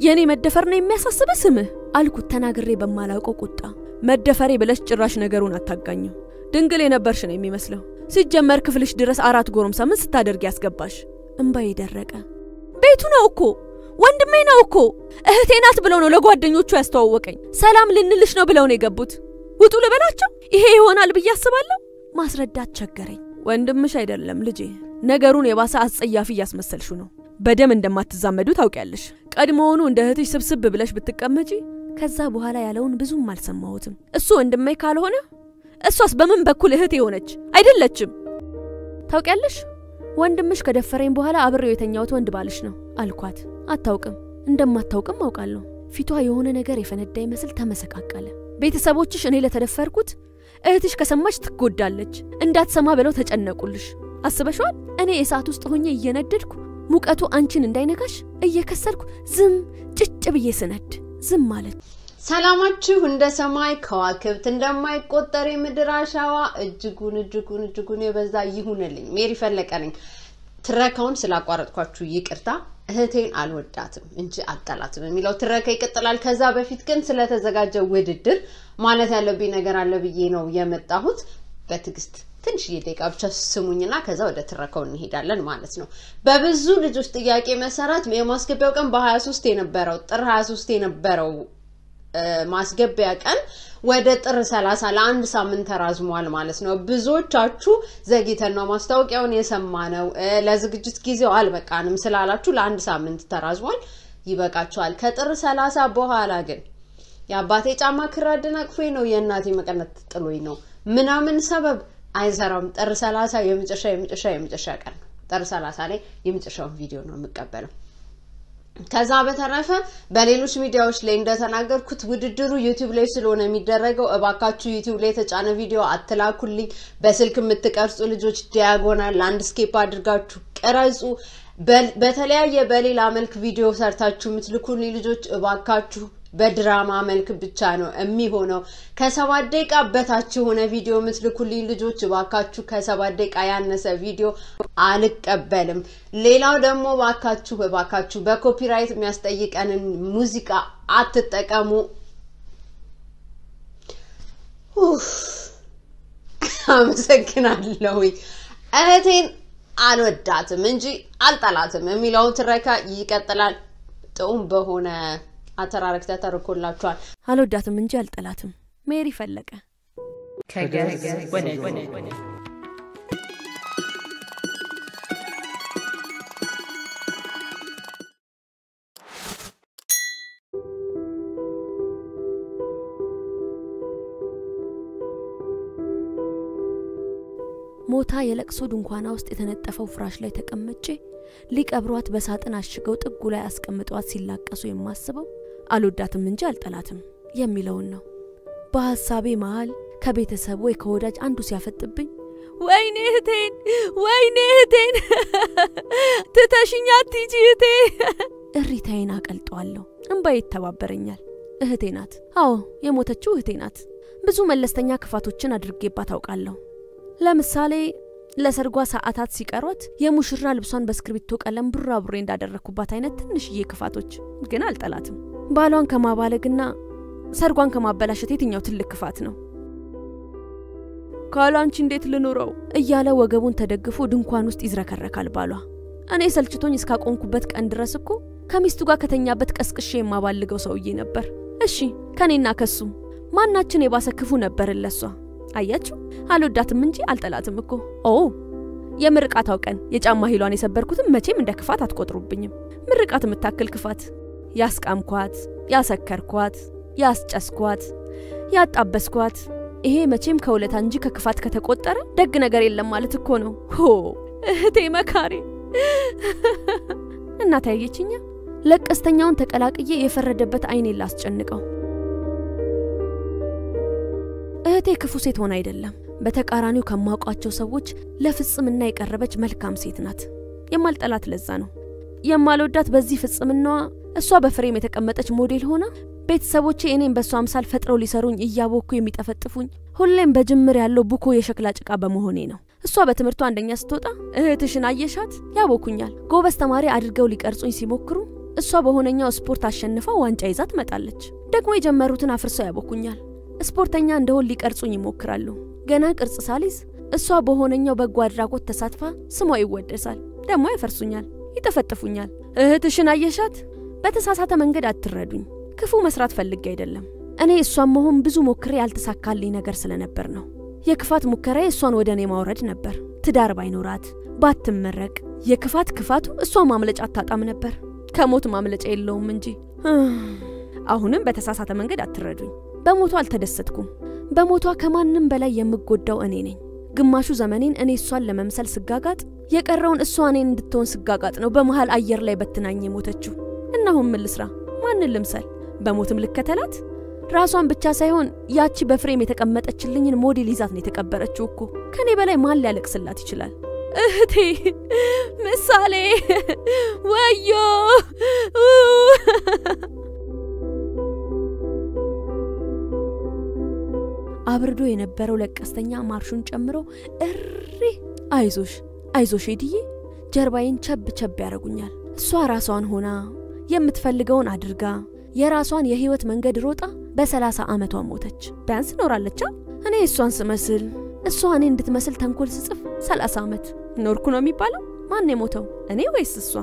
የእኔ መደፈር ነው የሚያሳስበ ስምህ አልኩት ተናግሬ በማላውቀው ቁጣ። መደፈሬ ብለሽ ጭራሽ ነገሩን አታጋኘው። ድንግል የነበርሽ ነው የሚመስለው። ሲጀመር ክፍልሽ ድረስ አራት ጎረምሳ ምን ስታደርግ ያስገባሽ? እምባዬ ደረቀ። ቤቱ ነው እኮ ወንድሜ ነው እኮ እህቴ ናት ብለው ነው ለጓደኞቹ ያስተዋወቀኝ። ሰላም ልንልሽ ነው ብለው ነው የገቡት። ውጡ ልበላቸው? ይሄ ይሆናል ብዬ አስባለሁ። ማስረዳት ቸገረኝ። ወንድምሽ አይደለም ልጄ፣ ነገሩን የባሰ አስጸያፊ እያስመሰልሹ ነው። በደም እንደማትዛመዱ ታውቂያለሽ። ቀድሞውኑ እንደ እህትሽ ስብስብ ብለሽ ብትቀመጪ። ከዛ በኋላ ያለውን ብዙም አልሰማሁትም። እሱ ወንድሜ ካልሆነ እሷስ በምን በኩል እህት የሆነች አይደለችም? ታውቂያለሽ ወንድምሽ ከደፈረኝ በኋላ አብሬው የተኛሁት ወንድ ባልሽ ነው አልኳት። አታውቅም፣ እንደማታውቅም አውቃለሁ። ፊቷ የሆነ ነገር የፈነዳ ይመስል ተመሰቃቀለ። ቤተሰቦችሽ እኔ ለተደፈርኩት እህትሽ ከሰማች ትጎዳለች፣ እንዳትሰማ ብለው ተጨነቁልሽ። አስበሽዋል? እኔ የሰዓት ውስጥ ሆኜ እየነደድኩ ሙቀቱ አንቺን እንዳይነካሽ እየከሰልኩ ዝም ጭጭ ብዬ ስነድ ዝም ማለት ሰላማችሁ እንደ ሰማይ ከዋክብት እንደማይቆጠር የምድር አሸዋ እጅጉን እጅጉን እጅጉን የበዛ ይሁንልኝ። ሜሪ ፈለቀ ነኝ። ትረካውን ስላቋረጥኳችሁ ይቅርታ። እህቴን አልወዳትም እንጂ አልጠላትም የሚለው ትረካ ይቀጥላል። ከዛ በፊት ግን ስለተዘጋጀው ውድድር ማለት ያለብኝ ነገር አለ ብዬ ነው የመጣሁት። በትዕግስት ትንሽዬ ደቂቃ ብቻ ስሙኝና ከዛ ወደ ትረካው እንሄዳለን ማለት ነው። በብዙ ልጆች ጥያቄ መሰረት የማስገቢያው ቀን በ23 የነበረው ጥር 23 የነበረው ማስገቢያ ቀን ወደ ጥር 30 ለአንድ ሳምንት ተራዝሟል ማለት ነው። ብዙዎቻችሁ ዘግይተን ነው ማስታወቂያውን የሰማነው ለዝግጅት ጊዜው አልበቃንም ስላላችሁ ለአንድ ሳምንት ተራዝሟል። ይበቃችኋል። ከጥር 30 በኋላ ግን የአባቴ ጫማ ክር አደናቅፎኝ ነው የእናቴ መቀነት ጥሎኝ ነው ምናምን ሰበብ አይሰራም። ጥር 30 የመጨረሻ የመጨረሻ የመጨረሻ ቀን ነው። ጥር 30 ላይ የመጨረሻውን ቪዲዮ ነው የምቀበለው። ከዛ በተረፈ በሌሎች ሚዲያዎች ላይ እንደተናገርኩት ውድድሩ ዩቲዩብ ላይ ስለሆነ የሚደረገው እባካችሁ ዩቲዩብ ላይ የተጫነ ቪዲዮ አትላኩልኝ። በስልክ የምትቀርጹ ልጆች ዲያጎናል ላንድስኬፕ አድርጋችሁ ቅረጹ። በተለያየ በሌላ መልክ ቪዲዮ ሰርታችሁ የምትልኩልኝ ልጆች እባካችሁ በድራማ መልክ ብቻ ነው የሚሆነው። ከሰባት ደቂቃ በታች የሆነ ቪዲዮ የምትልኩልኝ ልጆች እባካችሁ ከሰባት ደቂቃ ያነሰ ቪዲዮ አልቀበልም። ሌላው ደግሞ እባካችሁ እባካችሁ በኮፒራይት የሚያስጠይቀንን ሙዚቃ አትጠቀሙ። አመሰግናለሁ። እህቴን አልወዳትም እንጂ አልጠላትም የሚለውን ትረካ ይቀጥላል። ጥዑም በሆነ አተራረክ ተተርኮላችኋል። አልወዳትም እንጂ አልጠላትም። ሜሪ ፈለቀ ከገዝ ወደ ጎን ሞታ የለቅሶ ድንኳና ውስጥ የተነጠፈው ፍራሽ ላይ ተቀምጬ ሊቀብሯት በሳጥን አሽገው ጥጉ ላይ አስቀምጧት ሲላቀሱ የማስበው አልወዳትም እንጂ አልጠላትም የሚለውን ነው። በሀሳቤ መሃል ከቤተሰብ ወይ ከወዳጅ አንዱ ሲያፈጥብኝ ወይኔ እህቴን፣ ወይኔ እህቴን ትተሽኛ አትሂጂ እህቴ፣ እሪታዬን አቀልጠዋለሁ። እንባዬ ይተባበረኛል። እህቴ ናት። አዎ የሞተችው እህቴ ናት። ብዙ መለስተኛ ክፋቶችን አድርጌባት አውቃለሁ። ለምሳሌ ለሰርጓ ሰዓታት ሲቀሯት የሙሽራ ልብሷን በእስክሪብቶ ቀለም ቡራቡሬ እንዳደረግኩባት አይነት ትንሽዬ ክፋቶች ግን አልጠላትም። ባሏን ከማባለግና ሰርጓን ከማበላሸት የትኛው ትልቅ ክፋት ነው? ካላንቺ እንዴት ልኑረው እያለ ወገቡን ተደግፎ ድንኳን ውስጥ ይዝረከረካል ባሏ። እኔ ሰልችቶኝ እስካቆምኩበት ቀን ድረስ እኮ ከሚስቱ ጋር ከተኛበት ቀስቅሼ የማባልገው ሰውዬ ነበር። እሺ ከኔና ከሱ ማናችን የባሰ ክፉ ነበርን ለሷ? አያችሁ፣ አልወዳትም እንጂ አልጠላትም እኮ። ኦ የምርቃታው ቀን የጫማ ሂሏን የሰበርኩትም መቼም እንደ ክፋት አትቆጥሩብኝም። ምርቃት የምታክል ክፋት ያስቃምኳት፣ ያሰከርኳት፣ ያስጨስኳት፣ ያጣበስኳት ይሄ መቼም ከውለታ እንጂ ከክፋት ከተቆጠረ ደግ ነገር የለም ማለት እኮ ነው። ሆ እህቴ መካሬ እናት ያየችኛ ለቀስተኛውን ተቀላቅዬ የፈረደበት አይኔን ላስጨንቀው። እህቴ ክፉ ሴት ሆነ አይደለም፣ በተቃራኒው ከማውቋቸው ሰዎች ለፍጽምና የቀረበች መልካም ሴት ናት። የማልጠላት ለዛ ነው። የማልወዳት በዚህ ፍጽምናዋ እሷ በፍሬም የተቀመጠች ሞዴል ሆና ቤተሰቦቼ እኔም በእሷ አምሳል ፈጥረው ሊሰሩኝ እያቦኩ የሚጠፈጥፉኝ ሁሌም በጅምር ያለው ቡኮ የሸክላ ጭቃ በመሆኔ ነው። እሷ በትምህርቷ አንደኛ ስትወጣ እህትሽን አየሻት ያቦኩኛል። ጎበዝ ተማሪ አድርገው ሊቀርጹኝ ሲሞክሩ እሷ በሆነኛው ስፖርት አሸንፋ ዋንጫ ይዛ ትመጣለች። ደግሞ የጀመሩትን አፍርሰው ያቦኩኛል። ስፖርተኛ እንደሆን ሊቀርጹኝ ይሞክራሉ። ገና ቅርጽ ሳሊዝ እሷ በሆነኛው በጎ አድራጎት ተሳትፋ ስሟ ይወደሳል። ደግሞ ያፈርሱኛል፣ ይጠፈጥፉኛል። እህትሽን አየሻት? በተሳሳተ መንገድ አትረዱኝ። ክፉ መስራት ፈልጌ አይደለም። እኔ እሷን መሆን ብዙ ሞክሬ ያልተሳካልኝ ነገር ስለነበር ነው። የክፋት ሙከራዬ እሷን ወደ እኔ ማውረድ ነበር። ትዳር ባይኖራት ባትመረቅ፣ የክፋት ክፋቱ እሷ ማምለጫ አታጣም ነበር። ከሞት ማምለጫ የለውም እንጂ። አሁንም በተሳሳተ መንገድ አትረዱኝ። በሞቷ አልተደሰትኩም። በሞቷ ከማንም በላይ የምጎዳው እኔ ነኝ። ግማሹ ዘመኔን እኔ እሷን ለመምሰል ስጋጋጥ፣ የቀረውን እሷ እኔን እንድትሆን ስጋጋጥ ነው በመሃል አየር ላይ በትናኝ የሞተችው። እና አሁን ምን ልስራ? ማንን ልምሰል? በሞትም ልከተላት? ራሷን ብቻ ሳይሆን ያቺ በፍሬም የተቀመጠችልኝን ሞዴል ይዛት ነው የተቀበረችው እኮ። ከኔ በላይ ማን ሊያለቅስላት ይችላል? እህቴ ምሳሌ፣ ወዮ! አብርዶ የነበረው ለቀስተኛ ማርሹን ጨምሮ እሪ አይዞሽ አይዞሽ ሄድዬ ጀርባዬን ቸብ ቸብ ያደርጉኛል። እሷ ራሷን ሆና የምትፈልገውን አድርጋ የራሷን የህይወት መንገድ ሮጣ በሰላሳ ዓመቷ ሞተች። ቢያንስ ኖራለቻ። እኔ እሷን ስመስል እሷ እኔ እንድትመስል ተንኮል ስጽፍ ሰላሳ ዓመት ኖርኩ ነው የሚባለው? ማን የሞተው እኔ ወይስ እሷ?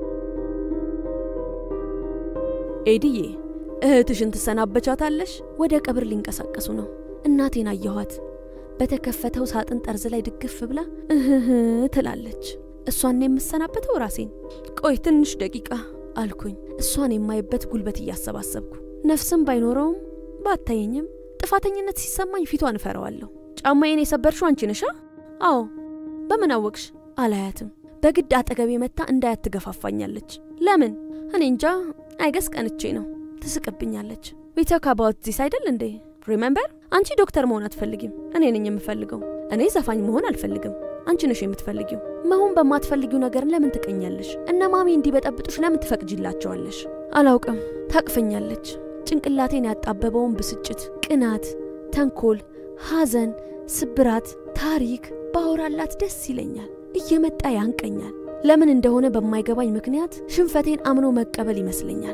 ኤድዬ እህትሽን ትሰናበቻታለሽ። ወደ ቀብር ሊንቀሳቀሱ ነው። እናቴን አየኋት። በተከፈተው ሳጥን ጠርዝ ላይ ድግፍ ብላ እህህ ትላለች። እሷን የምሰናበተው ራሴን። ቆይ ትንሽ ደቂቃ አልኩኝ፣ እሷን የማይበት ጉልበት እያሰባሰብኩ። ነፍስም ባይኖረውም ባታየኝም ጥፋተኝነት ሲሰማኝ ፊቷን እፈረዋለሁ። ጫማዬን የሰበርሽው አንቺ ነሻ? አዎ። በምን አወቅሽ? አላያትም። በግድ አጠገቤ መታ እንዳያት ትገፋፋኛለች። ለምን? እኔ እንጃ። አይገስ ቀንቼ ነው። ትስቅብኛለች። ዊ ቶክ አባውት ዚስ አይደል እንዴ? ሪሜምበር አንቺ ዶክተር መሆን አትፈልጊም። እኔ ነኝ የምፈልገው። እኔ ዘፋኝ መሆን አልፈልግም። አንቺ ነሽ የምትፈልጊው። መሆን በማትፈልጊው ነገር ለምን ትቀኛለሽ? እነ ማሚ እንዲበጠብጡሽ ለምን ትፈቅጂላቸዋለሽ? አላውቅም። ታቅፈኛለች። ጭንቅላቴን ያጣበበውን ብስጭት፣ ቅናት፣ ተንኮል፣ ሐዘን፣ ስብራት፣ ታሪክ ባወራላት ደስ ይለኛል። እየመጣ ያንቀኛል። ለምን እንደሆነ በማይገባኝ ምክንያት ሽንፈቴን አምኖ መቀበል ይመስለኛል።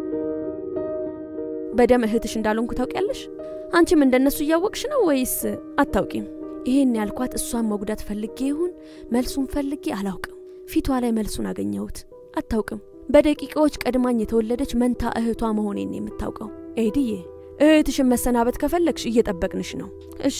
በደም እህትሽ እንዳልሆንኩ ታውቂያለሽ? አንቺም እንደነሱ እያወቅሽ ነው ወይስ አታውቂም? ይሄን ያልኳት እሷን መጉዳት ፈልጌ ይሁን መልሱን ፈልጌ አላውቅም። ፊቷ ላይ መልሱን አገኘሁት። አታውቅም። በደቂቃዎች ቀድማኝ የተወለደች መንታ እህቷ መሆኔን የምታውቀው። ኤድዬ እህትሽን መሰናበት ከፈለግሽ እየጠበቅንሽ ነው። እሺ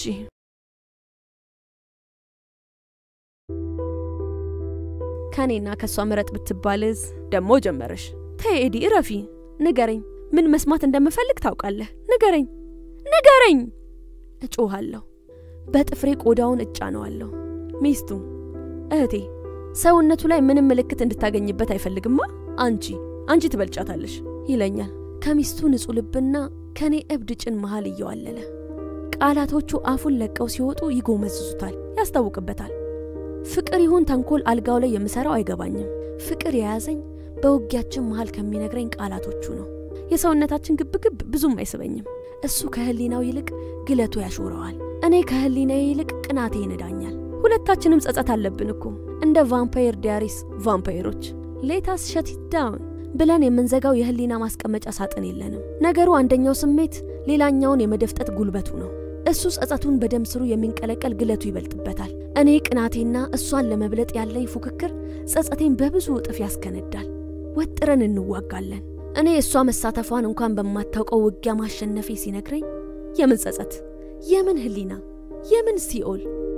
ከኔና ከእሷ ምረጥ ብትባልዝ ደሞ ጀመረሽ። ተይ ኤዲ እረፊ። ንገረኝ፣ ምን መስማት እንደምፈልግ ታውቃለህ። ንገረኝ ንገረኝ! እጮሃለሁ። በጥፍሬ ቆዳውን እጫነዋለሁ። ሚስቱ እህቴ ሰውነቱ ላይ ምንም ምልክት እንድታገኝበት አይፈልግማ። አንቺ አንቺ ትበልጫታለሽ ይለኛል። ከሚስቱ ንጹሕ ልብና ከኔ እብድ ጭን መሃል እየዋለለ ቃላቶቹ አፉን ለቀው ሲወጡ ይጎመዝዙታል፣ ያስታውቅበታል። ፍቅር ይሁን ተንኮል አልጋው ላይ የምሰራው አይገባኝም። ፍቅር የያዘኝ በውጊያችን መሃል ከሚነግረኝ ቃላቶቹ ነው። የሰውነታችን ግብግብ ብዙም አይስበኝም። እሱ ከህሊናው ይልቅ ግለቱ ያሾረዋል። እኔ ከህሊናዬ ይልቅ ቅናቴ ይነዳኛል። ሁለታችንም ጸጸት አለብን እኮ እንደ ቫምፓየር ዲያሪስ ቫምፓየሮች። ሌታስ ሸቲት ዳውን ብለን የምንዘጋው የህሊና ማስቀመጫ ሳጥን የለንም። ነገሩ አንደኛው ስሜት ሌላኛውን የመደፍጠት ጉልበቱ ነው። እሱ ጸጸቱን በደም ስሩ የሚንቀለቀል ግለቱ ይበልጥበታል። እኔ ቅናቴና እሷን ለመብለጥ ያለኝ ፉክክር ጸጸቴን በብዙ እጥፍ ያስከነዳል። ወጥረን እንዋጋለን። እኔ እሷ መሳተፏን እንኳን በማታውቀው ውጊያ ማሸነፌ ሲነግረኝ የምን ጸጸት፣ የምን ህሊና፣ የምን ሲኦል።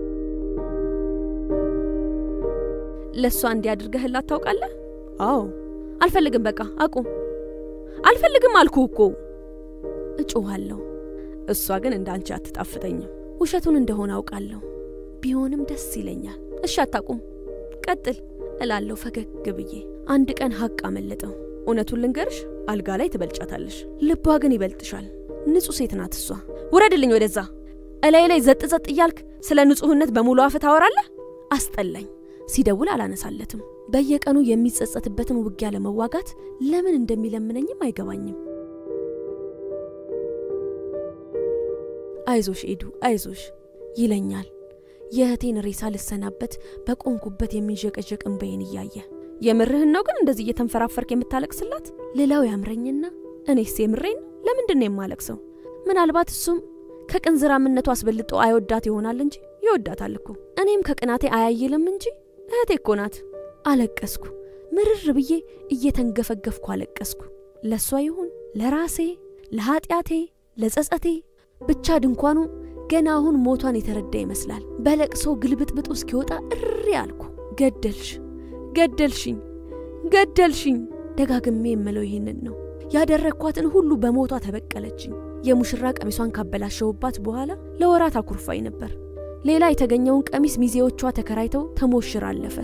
ለእሷ እንዲያድርገህላት ታውቃለህ? አዎ። አልፈልግም፣ በቃ አቁም። አልፈልግም አልኩ እኮ እጮኋለሁ። እሷ ግን እንዳንቺ አትጣፍጠኝም። ውሸቱን እንደሆነ አውቃለሁ፣ ቢሆንም ደስ ይለኛል። እሺ አታቁም፣ ቀጥል እላለሁ ፈገግ ብዬ። አንድ ቀን ሀቅ አመለጠው። እውነቱን ልንገርሽ፣ አልጋ ላይ ትበልጫታለሽ፣ ልቧ ግን ይበልጥሻል። ንጹሕ ሴት ናት እሷ። ውረድልኝ ወደዛ። እላይ ላይ ዘጥ ዘጥ እያልክ ስለ ንጹሕነት በሙሉ አፍ ታወራለህ። አስጠላኝ። ሲደውል አላነሳለትም። በየቀኑ የሚጸጸትበትን ውጊያ ለመዋጋት ለምን እንደሚለምነኝም አይገባኝም። አይዞሽ ኤዱ አይዞሽ ይለኛል። የእህቴን ሬሳ ልሰናበት በቆንኩበት የሚንዠቀዠቅ እንባዬን እያየ የምርህን ነው ግን እንደዚህ እየተንፈራፈርክ የምታለቅስላት ልለው ያምረኝና እኔስ የምሬን ነው ለምንድን ነው የማለቅሰው? ምናልባት እሱም ከቅንዝራምነቱ አስበልጦ አይወዳት ይሆናል እንጂ ይወዳታል እኮ። እኔም ከቅናቴ አያይልም እንጂ እህቴ እኮ ናት። አለቀስኩ። ምርር ብዬ እየተንገፈገፍኩ አለቀስኩ። ለእሷ ይሁን ለራሴ፣ ለኃጢአቴ፣ ለጸጸቴ ብቻ ድንኳኑ ገና አሁን ሞቷን የተረዳ ይመስላል። በለቅሶ ግልብጥብጡ እስኪወጣ እሪ አልኩ። ገደልሽ፣ ገደልሽኝ፣ ገደልሽኝ። ደጋግሜ የምለው ይህንን ነው። ያደረግኳትን ሁሉ በሞቷ ተበቀለችኝ። የሙሽራ ቀሚሷን ካበላሸውባት በኋላ ለወራት አኩርፋኝ ነበር። ሌላ የተገኘውን ቀሚስ ሚዜዎቿ ተከራይተው ተሞሽር አለፈ።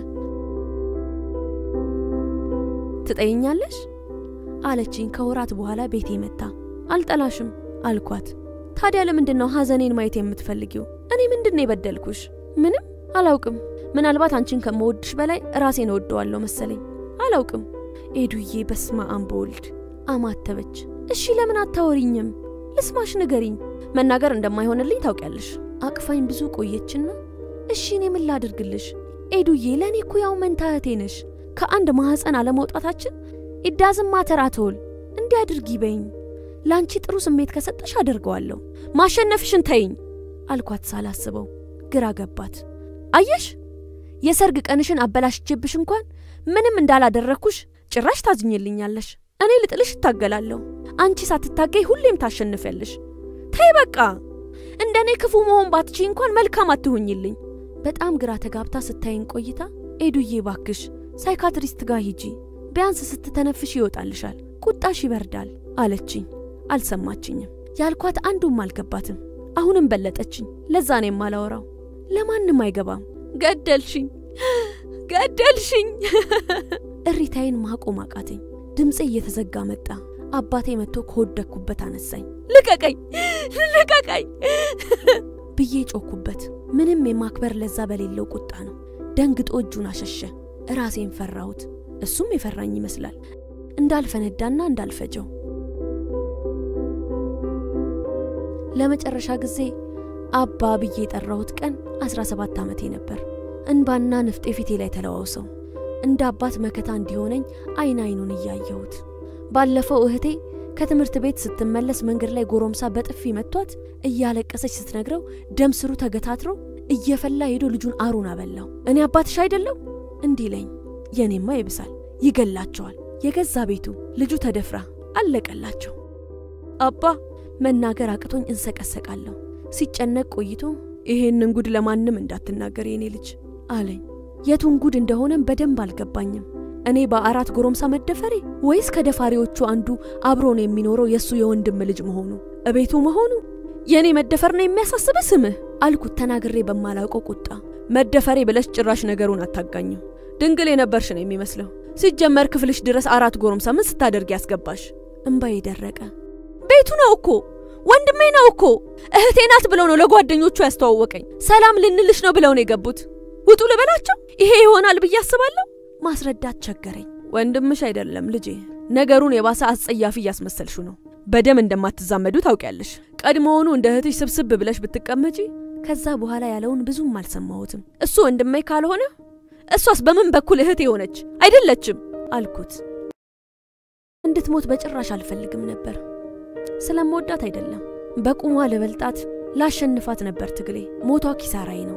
ትጠይኛለሽ አለችኝ ከወራት በኋላ ቤቴ መታ። አልጠላሽም አልኳት። ታዲያ ለምንድን ነው ሐዘኔን ማየት የምትፈልጊው? እኔ ምንድን ነው የበደልኩሽ? ምንም አላውቅም። ምናልባት አንቺን ከምወድሽ በላይ ራሴን እወደዋለሁ መሰለኝ። አላውቅም። ኤዱዬ በስመ አብ በወልድ አማተበች። እሺ ለምን አታወሪኝም? ልስማሽ፣ ንገሪኝ። መናገር እንደማይሆንልኝ ታውቂያለሽ። አቅፋኝ ብዙ ቆየችና እሺ እኔ ምን ላድርግልሽ? ኤዱዬ ለእኔ እኮ ያው መንታ እህቴ ነሽ። ከአንድ ማኅፀን አለመውጣታችን ኢዳዝም ማተር አትወል እንዲህ አድርጊ በይኝ። ለአንቺ ጥሩ ስሜት ከሰጠሽ አደርገዋለሁ። ማሸነፍሽን ተይኝ አልኳት ሳላስበው። ግራ ገባት። አየሽ የሰርግ ቀንሽን አበላሽቼብሽ እንኳን ምንም እንዳላደረግኩሽ ጭራሽ ታዝኝልኛለሽ። እኔ ልጥልሽ እታገላለሁ፣ አንቺ ሳትታገይ ሁሌም ታሸንፊያለሽ። ተይ በቃ እንደ እኔ ክፉ መሆን ባትቺ እንኳን መልካም አትሁኝልኝ። በጣም ግራ ተጋብታ ስታይን ቆይታ ኤዱዬ ባክሽ ሳይካትሪስት ጋር ሂጂ፣ ቢያንስ ስትተነፍሽ ይወጣልሻል፣ ቁጣሽ ይበርዳል አለችኝ። አልሰማችኝም። ያልኳት አንዱም አልገባትም። አሁንም በለጠችኝ። ለዛ ነው የማላወራው። ለማንም አይገባም። ገደልሽኝ፣ ገደልሽኝ። እሪታዬን ማቆም አቃተኝ። ድምፄ እየተዘጋ መጣ። አባቴ መጥቶ ከወደቅኩበት አነሳኝ። ልቀቀኝ፣ ልቀቀኝ ብዬ ጮኩበት። ምንም የማክበር ለዛ በሌለው ቁጣ ነው። ደንግጦ እጁን አሸሸ። ራሴን ፈራሁት። እሱም የፈራኝ ይመስላል። እንዳልፈነዳና እንዳልፈጀው ለመጨረሻ ጊዜ አባ ብዬ የጠራሁት ቀን 17 ዓመቴ ነበር። እንባና ንፍጤ ፊቴ ላይ ተለዋውሰው እንደ አባት መከታ እንዲሆነኝ አይን አይኑን እያየሁት ባለፈው እህቴ ከትምህርት ቤት ስትመለስ መንገድ ላይ ጎረምሳ በጥፊ መቷት እያለቀሰች ስትነግረው ደም ስሩ ተገታትሮ እየፈላ ሄዶ ልጁን አሩን አበላው። እኔ አባትሽ አይደለው እንዲህ ለኝ። የኔማ ይብሳል፣ ይገላቸዋል። የገዛ ቤቱ ልጁ ተደፍራ አለቀላቸው። አባ መናገር አቅቶኝ እንሰቀሰቃለሁ። ሲጨነቅ ቆይቶ ይሄንን ጉድ ለማንም እንዳትናገር የኔ ልጅ አለኝ። የቱን ጉድ እንደሆነም በደንብ አልገባኝም። እኔ በአራት ጎረምሳ መደፈሬ ወይስ ከደፋሪዎቹ አንዱ አብሮን የሚኖረው የእሱ የወንድም ልጅ መሆኑ እቤቱ መሆኑ? የእኔ መደፈር ነው የሚያሳስበ ስምህ አልኩት ተናግሬ በማላውቀው ቁጣ። መደፈሬ ብለሽ ጭራሽ ነገሩን አታጋኘው። ድንግል የነበርሽ ነው የሚመስለው። ሲጀመር ክፍልሽ ድረስ አራት ጎረምሳ ምን ስታደርግ ያስገባሽ? እምባዬ ደረቀ። ቤቱ ነው እኮ ወንድሜ ነው እኮ እህቴ ናት ብለው ነው ለጓደኞቹ ያስተዋወቀኝ። ሰላም ልንልሽ ነው ብለው ነው የገቡት። ውጡ ልበላቸው? ይሄ ይሆናል ብዬ አስባለሁ። ማስረዳት ቸገረኝ። ወንድምሽ አይደለም ልጄ፣ ነገሩን የባሰ አስጸያፊ እያስመሰልሹ ነው። በደም እንደማትዛመዱ ታውቂያለሽ። ቀድሞውኑ እንደ እህትሽ ስብስብ ብለሽ ብትቀመጪ። ከዛ በኋላ ያለውን ብዙም አልሰማሁትም። እሱ ወንድሜ ካልሆነ እሷስ በምን በኩል እህት የሆነች አይደለችም አልኩት። እንድትሞት በጭራሽ አልፈልግም ነበር። ስለምወዳት አይደለም፣ በቁሟ ልበልጣት ላሸንፋት ነበር ትግሌ። ሞቷ ኪሳራዬ ነው።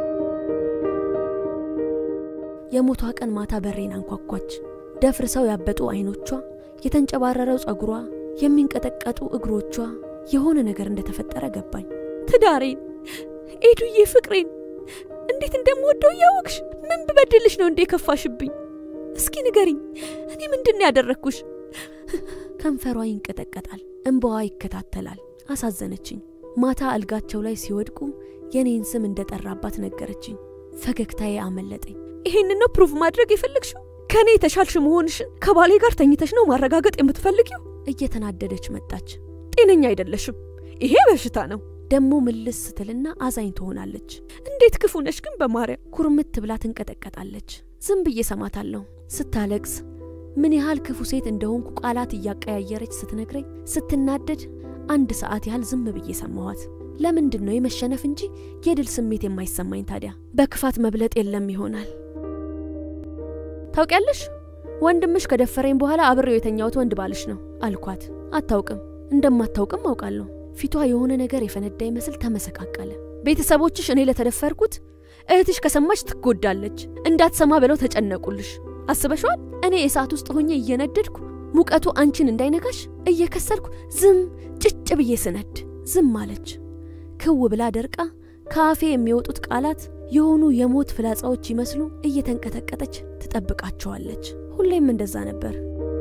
የሞቷ ቀን ማታ በሬን አንኳኳች። ደፍርሰው ያበጡ አይኖቿ፣ የተንጨባረረው ጸጉሯ፣ የሚንቀጠቀጡ እግሮቿ፣ የሆነ ነገር እንደተፈጠረ ገባኝ። ትዳሬን፣ ኤዱዬ፣ ፍቅሬን እንዴት እንደምወደው እያወቅሽ ምን ብበድልሽ ነው እንዴ ከፋሽብኝ? እስኪ ንገሪኝ፣ እኔ ምንድን ያደረግኩሽ? ከንፈሯ ይንቀጠቀጣል፣ እንባዋ ይከታተላል። አሳዘነችኝ። ማታ አልጋቸው ላይ ሲወድቁ የኔን ስም እንደጠራባት ነገረችኝ። ፈገግታዬ አመለጠኝ። ይሄን ነው ፕሩቭ ማድረግ የፈለግሽው? ከእኔ የተሻልሽ መሆንሽን ከባሌ ጋር ተኝተሽ ነው ማረጋገጥ የምትፈልጊው? እየተናደደች መጣች። ጤነኛ አይደለሽም፣ ይሄ በሽታ ነው። ደሞ ምልስ ስትልና አዛኝ ትሆናለች። እንዴት ክፉ ነሽ ግን በማርያም! ኩርምት ብላ ትንቀጠቀጣለች። ዝም ብዬ ሰማታለሁ ስታለቅስ ምን ያህል ክፉ ሴት እንደሆንኩ ቃላት እያቀያየረች ስትነግረኝ ስትናደድ አንድ ሰዓት ያህል ዝም ብዬ ሰማኋት። ለምንድን ነው የመሸነፍ እንጂ የድል ስሜት የማይሰማኝ ታዲያ? በክፋት መብለጥ የለም ይሆናል። ታውቂያለሽ ወንድምሽ ከደፈረኝ በኋላ አብሬው የተኛሁት ወንድ ባልሽ ነው አልኳት። አታውቅም። እንደማታውቅም አውቃለሁ። ፊቷ የሆነ ነገር የፈነዳ ይመስል ተመሰቃቀለ። ቤተሰቦችሽ እኔ ለተደፈርኩት እህትሽ ከሰማች ትጎዳለች እንዳትሰማ ብለው ተጨነቁልሽ። አስበሽዋል? እኔ እሳት ውስጥ ሆኜ እየነደድኩ ሙቀቱ አንቺን እንዳይነካሽ እየከሰልኩ ዝም ጭጭ ብዬ ስነድ ዝም አለች። ክው ብላ ደርቃ ከአፌ የሚወጡት ቃላት የሆኑ የሞት ፍላጻዎች ይመስሉ እየተንቀጠቀጠች ትጠብቃቸዋለች። ሁሌም እንደዛ ነበር።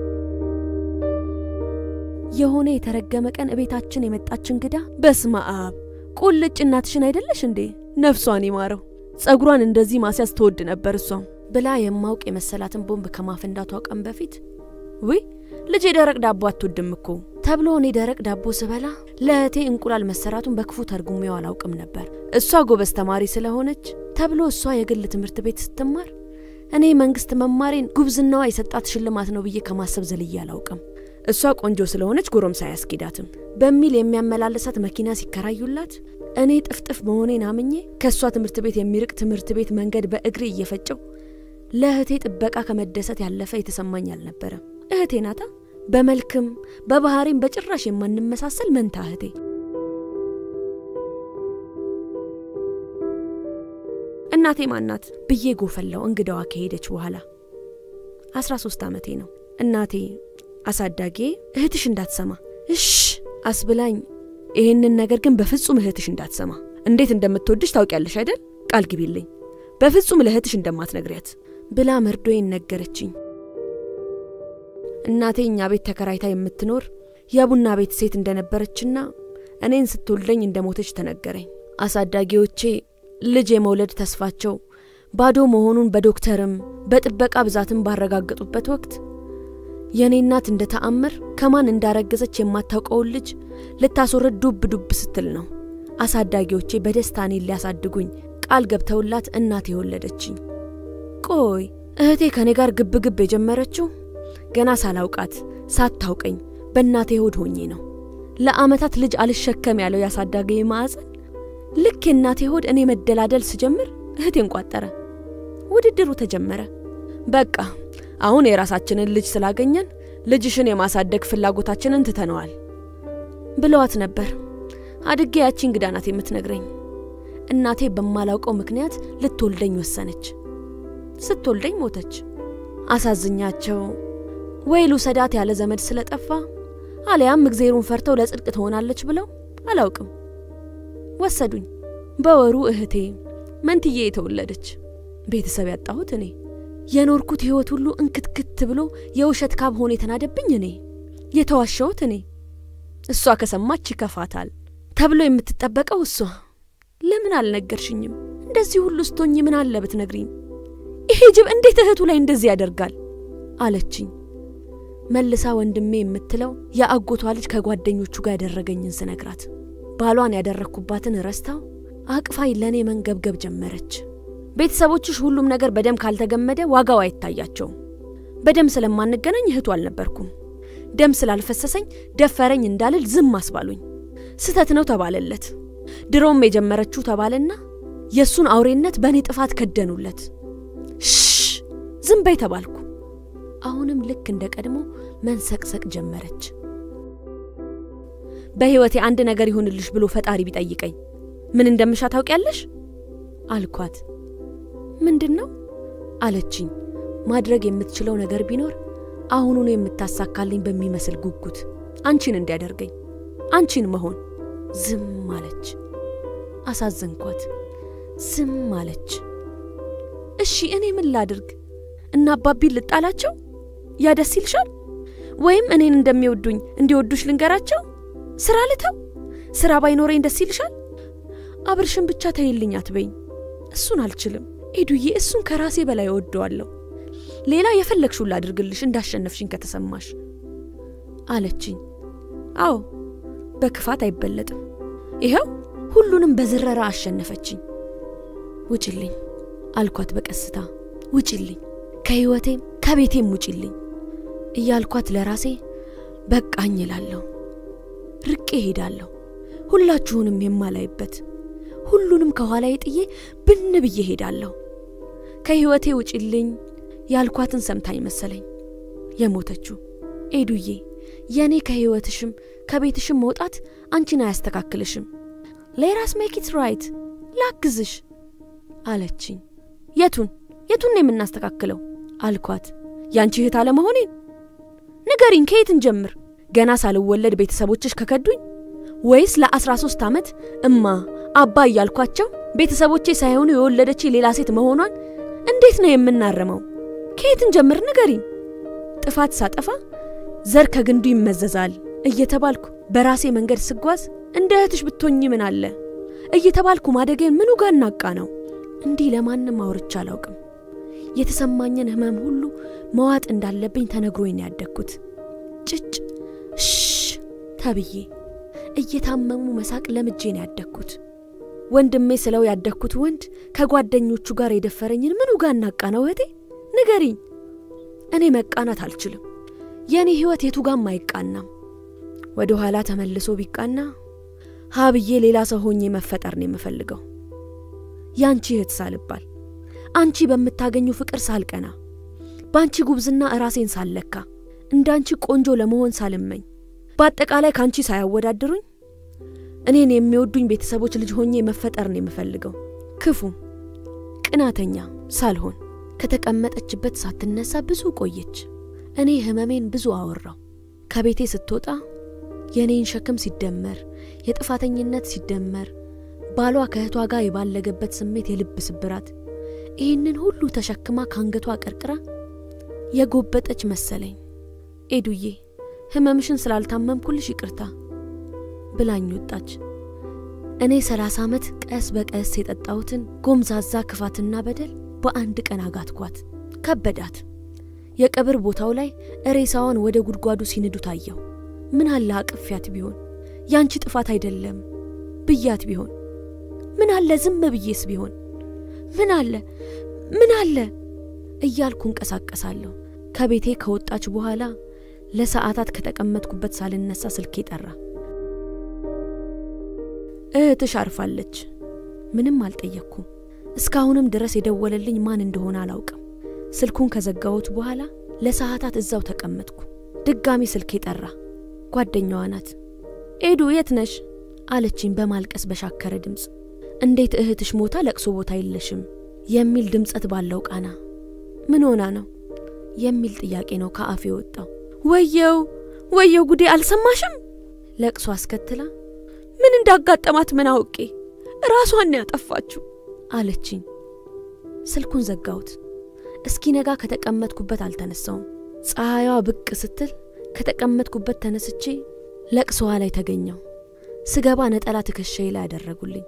የሆነ የተረገመ ቀን እቤታችን የመጣች እንግዳ በስመ አብ ቁልጭ እናትሽን አይደለሽ እንዴ? ነፍሷን ይማረው። ጸጉሯን እንደዚህ ማስያዝ ትወድ ነበር እሷም ብላ የማውቅ የመሰላትን ቦምብ ከማፈንዳቷ ቀን በፊት ውይ ልጄ ደረቅ ዳቦ አትወድም እኮ ተብሎ እኔ ደረቅ ዳቦ ስበላ ለእህቴ እንቁላል መሰራቱን በክፉ ተርጉሜው አላውቅም ነበር። እሷ ጎበዝ ተማሪ ስለሆነች ተብሎ እሷ የግል ትምህርት ቤት ስትማር እኔ መንግስት መማሬን ጉብዝናዋ የሰጣት ሽልማት ነው ብዬ ከማሰብ ዘልዬ አላውቅም። እሷ ቆንጆ ስለሆነች ጎረምሳ አያስኬዳትም በሚል የሚያመላለሳት መኪና ሲከራዩላት እኔ ጥፍጥፍ መሆኔን አምኜ ከእሷ ትምህርት ቤት የሚርቅ ትምህርት ቤት መንገድ በእግሬ እየፈጨው ለእህቴ ጥበቃ ከመደሰት ያለፈ የተሰማኝ አልነበረም። እህቴ ናታ። በመልክም በባህሪም በጭራሽ የማንመሳሰል መንታ እህቴ። እናቴ ማናት ብዬ ጎፈላው እንግዳዋ ከሄደች በኋላ። አስራ ሶስት ዓመቴ ነው። እናቴ አሳዳጌ እህትሽ እንዳትሰማ እሽ አስብላኝ፣ ይህንን ነገር ግን በፍጹም እህትሽ እንዳትሰማ፣ እንዴት እንደምትወድሽ ታውቂያለሽ አይደል? ቃል ግቢልኝ፣ በፍጹም ለእህትሽ እንደማትነግሪያት ብላ መርዶዬን ነገረችኝ። እናቴ እኛ ቤት ተከራይታ የምትኖር የቡና ቤት ሴት እንደነበረችና እኔን ስትወልደኝ እንደሞተች ተነገረኝ። አሳዳጊዎቼ ልጅ የመውለድ ተስፋቸው ባዶ መሆኑን በዶክተርም በጥበቃ ብዛትም ባረጋገጡበት ወቅት የእኔ እናት እንደ ተአምር ከማን እንዳረገዘች የማታውቀውን ልጅ ልታስወርድ ዱብ ዱብ ስትል ነው አሳዳጊዎቼ በደስታ እኔን ሊያሳድጉኝ ቃል ገብተውላት እናቴ የወለደችኝ። ቆይ እህቴ ከእኔ ጋር ግብ ግብ የጀመረችው ገና ሳላውቃት ሳታውቀኝ በእናቴ ሆድ ሆኜ ነው። ለአመታት ልጅ አልሸከም ያለው ያሳዳገ ማዕፀን ልክ የእናቴ ሆድ እኔ መደላደል ስጀምር እህቴን ቋጠረ። ውድድሩ ተጀመረ። በቃ አሁን የራሳችንን ልጅ ስላገኘን ልጅሽን የማሳደግ ፍላጎታችንን ትተነዋል ብለዋት ነበር። አድጌ ያቺ እንግዳ ናት የምትነግረኝ። እናቴ በማላውቀው ምክንያት ልትወልደኝ ወሰነች። ስትወልደኝ ሞተች። አሳዝኛቸው ወይ ልውሰዳት ያለ ዘመድ ስለጠፋ አሊያም እግዜሩን ፈርተው ለጽድቅ ትሆናለች ብለው አላውቅም ወሰዱኝ። በወሩ እህቴ መንትዬ የተወለደች። ቤተሰብ ያጣሁት እኔ። የኖርኩት ሕይወት ሁሉ እንክትክት ብሎ የውሸት ካብ ሆኖ የተናደብኝ እኔ። የተዋሸሁት እኔ። እሷ ከሰማች ይከፋታል ተብሎ የምትጠበቀው እሷ። ለምን አልነገርሽኝም? እንደዚህ ሁሉ ስቶኝ ምን አለ ብትነግሪኝ። ይሄ ጅብ እንዴት እህቱ ላይ እንደዚህ ያደርጋል? አለችኝ። መልሳ ወንድሜ የምትለው የአጎቷ ልጅ ከጓደኞቹ ጋር ያደረገኝን ስነግራት ባሏን ያደረግኩባትን ረስታው አቅፋይ ለእኔ መንገብገብ ጀመረች። ቤተሰቦችሽ ሁሉም ነገር በደም ካልተገመደ ዋጋው አይታያቸውም። በደም ስለማንገናኝ እህቱ አልነበርኩም። ደም ስላልፈሰሰኝ ደፈረኝ እንዳልል ዝም አስባሉኝ። ስተት ነው ተባለለት። ድሮም የጀመረችው ተባለና የእሱን አውሬነት በእኔ ጥፋት ከደኑለት። ሽ ዝም በይ ተባልኩ። አሁንም ልክ እንደ ቀድሞ መንሰቅሰቅ ጀመረች። በሕይወቴ አንድ ነገር ይሁንልሽ ብሎ ፈጣሪ ቢጠይቀኝ ምን እንደምሻ ታውቂያለሽ? አልኳት። ምንድን ነው አለችኝ። ማድረግ የምትችለው ነገር ቢኖር አሁኑኑ የምታሳካልኝ በሚመስል ጉጉት አንቺን እንዲያደርገኝ አንቺን መሆን። ዝም አለች። አሳዘንኳት። ዝም አለች። እሺ እኔ ምን ላድርግ? እና አባቢን ልጣላቸው? ያ ደስ ይልሻል? ወይም እኔን እንደሚወዱኝ እንዲወዱሽ ልንገራቸው? ስራ ልተው? ስራ ባይኖረኝ ደስ ይልሻል? አብርሽን ብቻ ተይልኝ አትበይኝ። እሱን አልችልም ኤዱዬ፣ እሱን ከራሴ በላይ እወደዋለሁ። ሌላ የፈለግሽውን ላድርግልሽ እንዳሸነፍሽኝ ከተሰማሽ አለችኝ። አዎ በክፋት አይበለጥም። ይኸው ሁሉንም በዝረራ አሸነፈችኝ። ውጭልኝ አልኳት በቀስታ ውጭልኝ፣ ከሕይወቴም ከቤቴም ውጭልኝ እያልኳት ለራሴ በቃኝ እላለሁ። ርቄ ሄዳለሁ፣ ሁላችሁንም የማላይበት ሁሉንም ከኋላዬ ጥዬ ብን ብዬ ሄዳለሁ። ከሕይወቴ ውጭልኝ፣ ያልኳትን ሰምታኝ መሰለኝ የሞተችው። ኤዱዬ የእኔ ከህይወትሽም ከቤትሽም መውጣት አንቺን አያስተካክልሽም። ሌራስ ሜኪት ራይት ላግዝሽ አለችኝ። የቱን የቱን ነው የምናስተካክለው አልኳት። ያንቺ እህት አለመሆኔን ንገሪኝ። ከየትን ጀምር? ገና ሳልወለድ ቤተሰቦችሽ ከከዱኝ ወይስ ለአስራ ሶስት ዓመት እማ አባ እያልኳቸው ቤተሰቦቼ ሳይሆኑ የወለደች ሌላ ሴት መሆኗን እንዴት ነው የምናረመው? ከየትን ጀምር ንገሪኝ። ጥፋት ሳጠፋ ዘር ከግንዱ ይመዘዛል እየተባልኩ በራሴ መንገድ ስጓዝ እንደ እህትሽ ብትሆኝ ምን አለ እየተባልኩ ማደጌን ምኑ ጋር እናቃ ነው? እንዲህ ለማንም አውርቻ አላውቅም። የተሰማኝን ህመም ሁሉ መዋጥ እንዳለብኝ ተነግሮኝ ነው ያደግኩት። ጭጭ ሽ ተብዬ እየታመሙ መሳቅ ለምጄ ነው ያደግኩት። ወንድሜ ስለው ያደግኩት ወንድ ከጓደኞቹ ጋር የደፈረኝን ምኑ ጋር እናቃ ነው? እህቴ ንገሪኝ። እኔ መቃናት አልችልም። የእኔ ህይወት የቱ ጋም አይቃናም። ወደ ኋላ ተመልሶ ቢቃና ሀብዬ ሌላ ሰው ሆኜ መፈጠር ነው የምፈልገው። ያንቺ እህት ሳልባል አንቺ በምታገኙ ፍቅር ሳልቀና በአንቺ ጉብዝና እራሴን ሳልለካ እንዳንቺ ቆንጆ ለመሆን ሳልመኝ በአጠቃላይ ከአንቺ ሳያወዳድሩኝ እኔን የሚወዱኝ ቤተሰቦች ልጅ ሆኜ መፈጠር ነው የምፈልገው። ክፉም ቅናተኛ ሳልሆን ከተቀመጠችበት ሳትነሳ ብዙ ቆየች። እኔ ህመሜን ብዙ አወራው። ከቤቴ ስትወጣ የእኔን ሸክም ሲደመር የጥፋተኝነት ሲደመር ባሏ ከእህቷ ጋር የባለገበት ስሜት የልብ ስብራት ይህንን ሁሉ ተሸክማ ከአንገቷ ቀርቅራ የጎበጠች መሰለኝ። ኤዱዬ ህመምሽን ስላልታመምኩልሽ ይቅርታ ብላኝ ወጣች። እኔ ሰላሳ ዓመት ቀስ በቀስ የጠጣሁትን ጎምዛዛ ክፋትና በደል በአንድ ቀን አጋትኳት። ከበዳት። የቀብር ቦታው ላይ ሬሳዋን ወደ ጉድጓዱ ሲንዱ ታየው። ምን አለ አቅፊያት ቢሆን ያንቺ ጥፋት አይደለም ብያት ቢሆን ምን አለ ዝም ብዬስ ቢሆን ምን አለ ምን አለ እያልኩ እንቀሳቀሳለሁ። ከቤቴ ከወጣች በኋላ ለሰዓታት ከተቀመጥኩበት ሳልነሳ ስልኬ ጠራ። እህትሽ አርፋለች። ምንም አልጠየቅኩም። እስካሁንም ድረስ የደወለልኝ ማን እንደሆነ አላውቅም። ስልኩን ከዘጋሁት በኋላ ለሰዓታት እዛው ተቀመጥኩ። ድጋሚ ስልኬ ጠራ። ጓደኛዋ ናት። ኤዱ የት ነሽ አለችኝ በማልቀስ በሻከረ ድምፅ። እንዴት እህትሽ ሞታ ለቅሶ ቦታ የለሽም የሚል ድምፀት ባለው ቃና ምን ሆና ነው የሚል ጥያቄ ነው ከአፌ የወጣው። ወየው ወየው ጉዴ አልሰማሽም? ለቅሶ አስከትላ ምን እንዳጋጠማት ምን አውቄ ራሷን ያጠፋችሁ አለችኝ። ስልኩን ዘጋሁት። እስኪነጋ ከተቀመጥኩበት አልተነሳውም። ፀሐይዋ ብቅ ስትል ከተቀመጥኩበት ተነስቼ ለቅሶዋ ላይ ተገኘው። ስገባ ነጠላ ትከሻዬ ላይ ያደረጉልኝ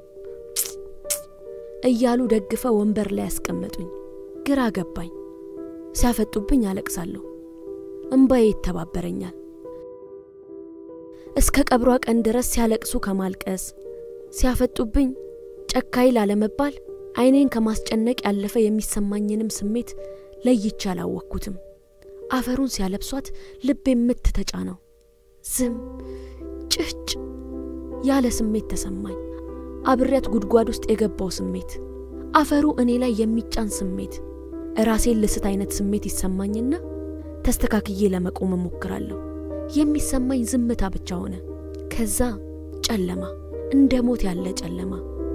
እያሉ ደግፈው ወንበር ላይ ያስቀመጡኝ። ግራ ገባኝ። ሲያፈጡብኝ አለቅሳለሁ። እምባዬ ይተባበረኛል። እስከ ቀብሯ ቀን ድረስ ሲያለቅሱ ከማልቀስ ሲያፈጡብኝ ጨካኝ ላለመባል ዓይኔን ከማስጨነቅ ያለፈ የሚሰማኝንም ስሜት ለይቼ አላወቅኩትም። አፈሩን ሲያለብሷት ልብ የምትተጫ ነው። ዝም ጭጭ ያለ ስሜት ተሰማኝ። አብሬያት ጉድጓድ ውስጥ የገባው ስሜት፣ አፈሩ እኔ ላይ የሚጫን ስሜት፣ ራሴን ልስት አይነት ስሜት ይሰማኝና ተስተካክዬ ለመቆም እሞክራለሁ። የሚሰማኝ ዝምታ ብቻ ሆነ። ከዛ ጨለማ፣ እንደ ሞት ያለ ጨለማ።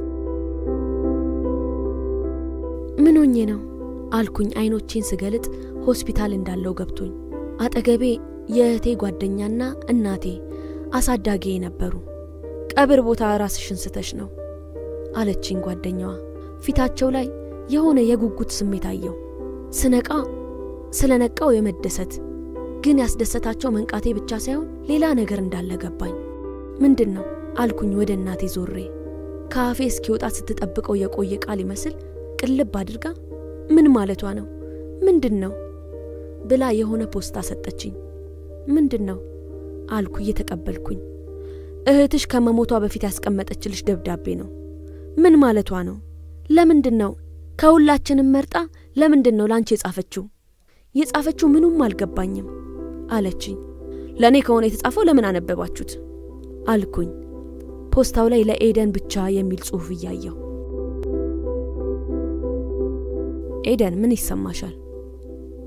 ምን ሆኜ ነው አልኩኝ አይኖቼን ስገልጥ ሆስፒታል እንዳለው ገብቶኝ። አጠገቤ የእህቴ ጓደኛና እናቴ አሳዳጊ ነበሩ። ቀብር ቦታ ራስሽን ስተሽ ነው አለችኝ ጓደኛዋ። ፊታቸው ላይ የሆነ የጉጉት ስሜት አየው። ስነቃ ስለነቃው የመደሰት ግን ያስደሰታቸው መንቃቴ ብቻ ሳይሆን ሌላ ነገር እንዳለ ገባኝ። ምንድን ነው አልኩኝ ወደ እናቴ ዞሬ። ከአፌ እስኪወጣ ስትጠብቀው የቆየ ቃል ይመስል ቅልብ አድርጋ ምን ማለቷ ነው? ምንድን ነው ብላ የሆነ ፖስታ ሰጠችኝ። ምንድን ነው አልኩ እየተቀበልኩኝ። እህትሽ ከመሞቷ በፊት ያስቀመጠችልሽ ደብዳቤ ነው። ምን ማለቷ ነው? ለምንድን ነው ከሁላችንም መርጣ ለምንድን ነው ላንቺ የጻፈችው? የጻፈችው ምኑም አልገባኝም አለችኝ። ለእኔ ከሆነ የተጻፈው ለምን አነበባችሁት አልኩኝ። ፖስታው ላይ ለኤደን ብቻ የሚል ጽሑፍ እያየው ኤደን ምን ይሰማሻል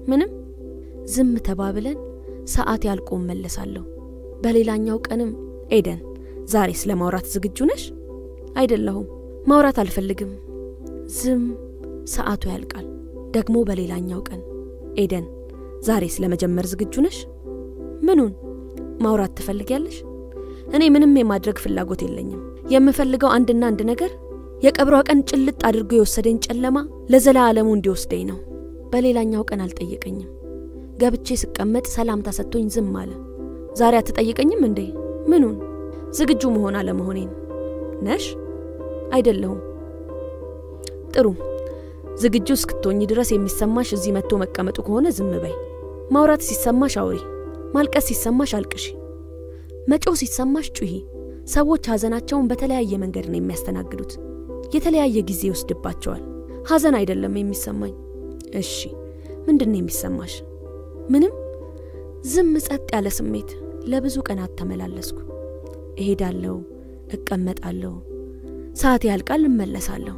ምንም ዝም ተባብለን ሰዓት ያልቆ መለሳለሁ። በሌላኛው ቀንም ኤደን ዛሬ ስለ ማውራት ዝግጁ ነሽ? አይደለሁም፣ ማውራት አልፈልግም። ዝም ሰዓቱ ያልቃል። ደግሞ በሌላኛው ቀን ኤደን ዛሬ ስለ መጀመር ዝግጁ ነሽ? ምኑን ማውራት ትፈልጊያለሽ? እኔ ምንም የማድረግ ፍላጎት የለኝም። የምፈልገው አንድና አንድ ነገር የቀብሯ ቀን ጭልጥ አድርጎ የወሰደኝ ጨለማ ለዘላለሙ እንዲወስደኝ ነው። በሌላኛው ቀን አልጠየቀኝም። ገብቼ ስቀመጥ ሰላምታ ሰጥቶኝ ዝም አለ። ዛሬ አትጠይቀኝም እንዴ? ምኑን? ዝግጁ መሆን አለመሆኔን ነሽ? አይደለሁም። ጥሩ ዝግጁ እስክትሆኝ ድረስ የሚሰማሽ እዚህ መጥቶ መቀመጡ ከሆነ ዝም በይ። ማውራት ሲሰማሽ አውሪ፣ ማልቀስ ሲሰማሽ አልቅሺ፣ መጮህ ሲሰማሽ ጩሂ። ሰዎች ሐዘናቸውን በተለያየ መንገድ ነው የሚያስተናግዱት። የተለያየ ጊዜ ይወስድባቸዋል። ሐዘን አይደለም የሚሰማኝ። እሺ ምንድን ነው የሚሰማሽ? ምንም። ዝም ጸጥ ያለ ስሜት። ለብዙ ቀናት ተመላለስኩ። እሄዳለሁ፣ እቀመጣለሁ፣ ሰዓት ያልቃል፣ እመለሳለሁ።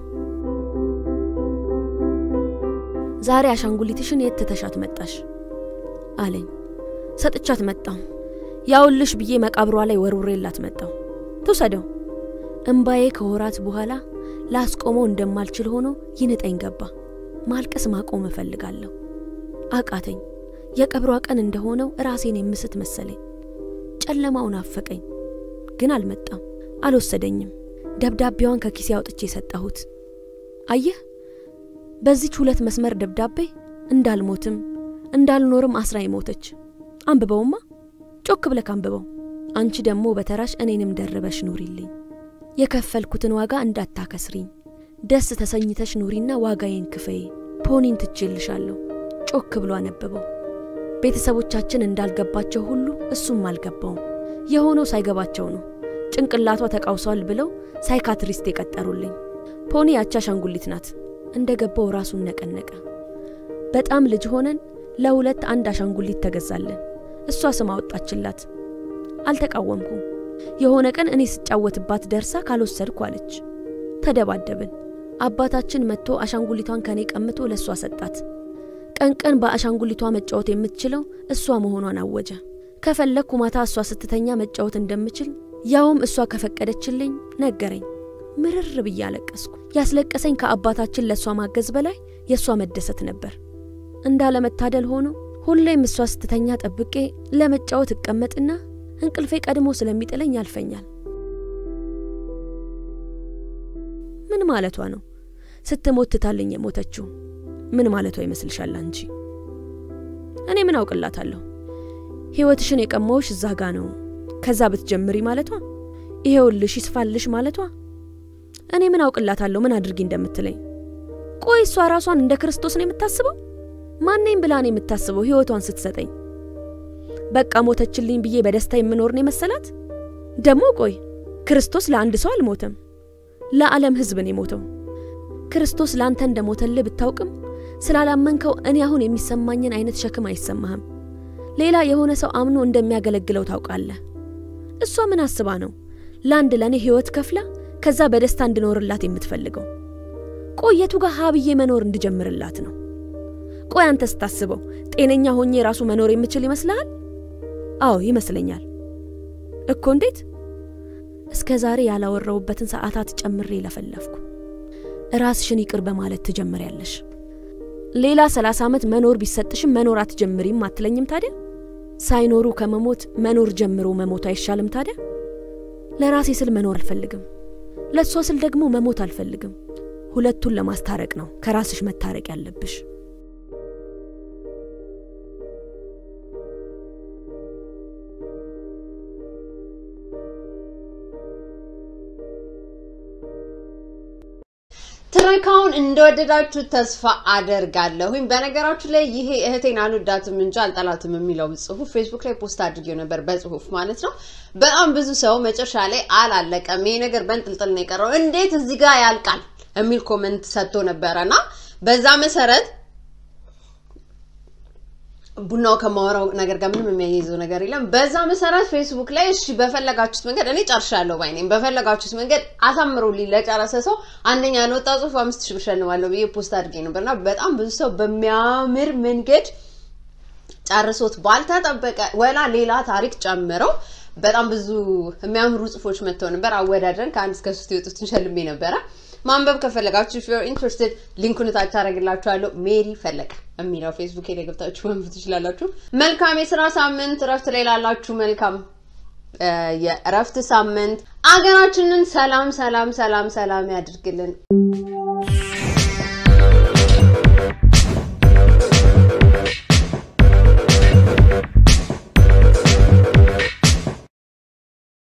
ዛሬ አሻንጉሊትሽን የት ትተሻት መጣሽ? አለኝ። ሰጥቻት መጣሁ። ያውልሽ ብዬ መቃብሯ ላይ ወርውሬላት መጣሁ። ትውሰደው። እምባዬ ከወራት በኋላ ላስቆመው እንደማልችል ሆኖ ይንጠኝ ገባ። ማልቀስ ማቆም እፈልጋለሁ። አቃተኝ። የቀብሯ ቀን እንደሆነው ራሴን የምስት መሰለኝ። ጨለማው ናፈቀኝ፣ ግን አልመጣም፣ አልወሰደኝም። ደብዳቤዋን ከኪሴ አውጥቼ የሰጠሁት። አየህ በዚች ሁለት መስመር ደብዳቤ እንዳልሞትም እንዳልኖርም አስራ ሞተች። አንብበውማ፣ ጮክ ብለክ አንብበው። አንቺ ደግሞ በተራሽ እኔንም ደርበሽ ኑሪልኝ። የከፈልኩትን ዋጋ እንዳታከስሪኝ። ደስ ተሰኝተሽ ኑሪና ዋጋዬን ክፈይ። ፖኒን ትቼልሻለሁ። ጮክ ብሎ አነበበው። ቤተሰቦቻችን እንዳልገባቸው ሁሉ እሱም አልገባውም። የሆነው ሳይገባቸው ነው። ጭንቅላቷ ተቃውሷል ብለው ሳይካትሪስት የቀጠሩልኝ። ፖኒ ያቺ አሻንጉሊት ናት። እንደ ገባው ራሱን ነቀነቀ። በጣም ልጅ ሆነን ለሁለት አንድ አሻንጉሊት ተገዛለን። እሷ ስም አወጣችላት። አልተቃወምኩም። የሆነ ቀን እኔ ስጫወትባት ደርሳ ካልወሰድኩ አለች። ተደባደብን። አባታችን መጥቶ አሻንጉሊቷን ከኔ ቀምቶ ለእሷ ሰጣት። ቀን ቀን በአሻንጉሊቷ መጫወት የምትችለው እሷ መሆኗን አወጀ። ከፈለግኩ ማታ እሷ ስትተኛ መጫወት እንደምችል ያውም እሷ ከፈቀደችልኝ ነገረኝ። ምርር ብዬ አለቀስኩ። ያስለቀሰኝ ከአባታችን ለእሷ ማገዝ በላይ የእሷ መደሰት ነበር። እንዳለመታደል ሆኖ ሁሌም እሷ ስትተኛ ጠብቄ ለመጫወት እቀመጥና እንቅልፌ ቀድሞ ስለሚጥለኝ ያልፈኛል። ምን ማለቷ ነው? ስትሞት ትታልኝ የሞተችው ምን ማለቷ ይመስልሻል አንቺ? እኔ ምን አውቅላታለሁ? ሕይወትሽን የቀማውሽ እዛ ጋ ነው፣ ከዛ ብትጀምሪ ማለቷ፣ ይሄውልሽ ይስፋልሽ ማለቷ። እኔ ምን አውቅላታለሁ ምን አድርጊ እንደምትለኝ? ቆይ እሷ ራሷን እንደ ክርስቶስ ነው የምታስበው? ማነኝ ብላ ነው የምታስበው ሕይወቷን ስትሰጠኝ? በቃ ሞተችልኝ ብዬ በደስታ የምኖር ነው የመሰላት? ደግሞ ቆይ ክርስቶስ ለአንድ ሰው አልሞተም፣ ለዓለም ሕዝብ ነው የሞተው። ክርስቶስ ለአንተ እንደሞተልህ ብታውቅም ስላላመንከው እኔ አሁን የሚሰማኝን አይነት ሸክም አይሰማህም። ሌላ የሆነ ሰው አምኖ እንደሚያገለግለው ታውቃለህ። እሷ ምን አስባ ነው ለአንድ ለእኔ ሕይወት ከፍላ ከዛ በደስታ እንድኖርላት የምትፈልገው? ቆየቱ ጋር ሀብዬ መኖር እንድጀምርላት ነው? ቆይ አንተ ስታስበው ጤነኛ ሆኜ ራሱ መኖር የምችል ይመስልሃል? አዎ ይመስለኛል እኮ። እንዴት? እስከ ዛሬ ያላወራውበትን ሰዓታት ጨምሬ ለፈለፍኩ። ራስሽን ይቅር በማለት ትጀምሪያለሽ። ሌላ ሰላሳ ዓመት መኖር ቢሰጥሽም መኖር አትጀምሪም አትለኝም ታዲያ? ሳይኖሩ ከመሞት መኖር ጀምሮ መሞት አይሻልም ታዲያ? ለራሴ ስል መኖር አልፈልግም፣ ለእሷ ስል ደግሞ መሞት አልፈልግም። ሁለቱን ለማስታረቅ ነው ከራስሽ መታረቅ ያለብሽ። ትረካውን እንደወደዳችሁ ተስፋ አደርጋለሁኝ። በነገራችሁ ላይ ይሄ እህቴን አልወዳትም እንጂ አልጠላትም የሚለው ጽሁፍ ፌስቡክ ላይ ፖስት አድርጌው ነበር፣ በጽሁፍ ማለት ነው። በጣም ብዙ ሰው መጨረሻ ላይ አላለቀም፣ ይሄ ነገር በንጥልጥል ነው የቀረው፣ እንዴት እዚህ ጋር ያልቃል የሚል ኮመንት ሰጥቶ ነበረና በዛ መሰረት ቡናው ከማወራው ነገር ጋር ምንም የሚያይዘው ነገር የለም። በዛ መሰረት ፌስቡክ ላይ እሺ በፈለጋችሁት መንገድ እኔ ጨርሻለሁ ባይ ነኝ። በፈለጋችሁት መንገድ አሳምሩልኝ ለጨረሰ ሰው አንደኛ ለወጣ ጽሁፍ አምስት ሺህ ብር እሸልማለሁ ብዬ ፖስት አድርጌ ነበርና በጣም ብዙ ሰው በሚያምር መንገድ ጨርሶት ባልተጠበቀ ወላ ሌላ ታሪክ ጨምረው በጣም ብዙ የሚያምሩ ጽፎች መጥተው ነበር። አወዳድረን ከአንድ እስከ ሶስት የወጡትን ሸልሜ ነበረ። ማንበብ ከፈለጋችሁ ኢፍ ዩር ኢንትረስትድ ሊንኩን ታች አደርግላችኋለሁ። ሜሪ ፈለቀ የሚለው ፌስቡክ ላይ ገብታችሁ ማንበብ ትችላላችሁ። መልካም የስራ ሳምንት። እረፍት ላይ ላላችሁ መልካም የእረፍት ሳምንት። አገራችንን ሰላም ሰላም ሰላም ሰላም ያድርግልን።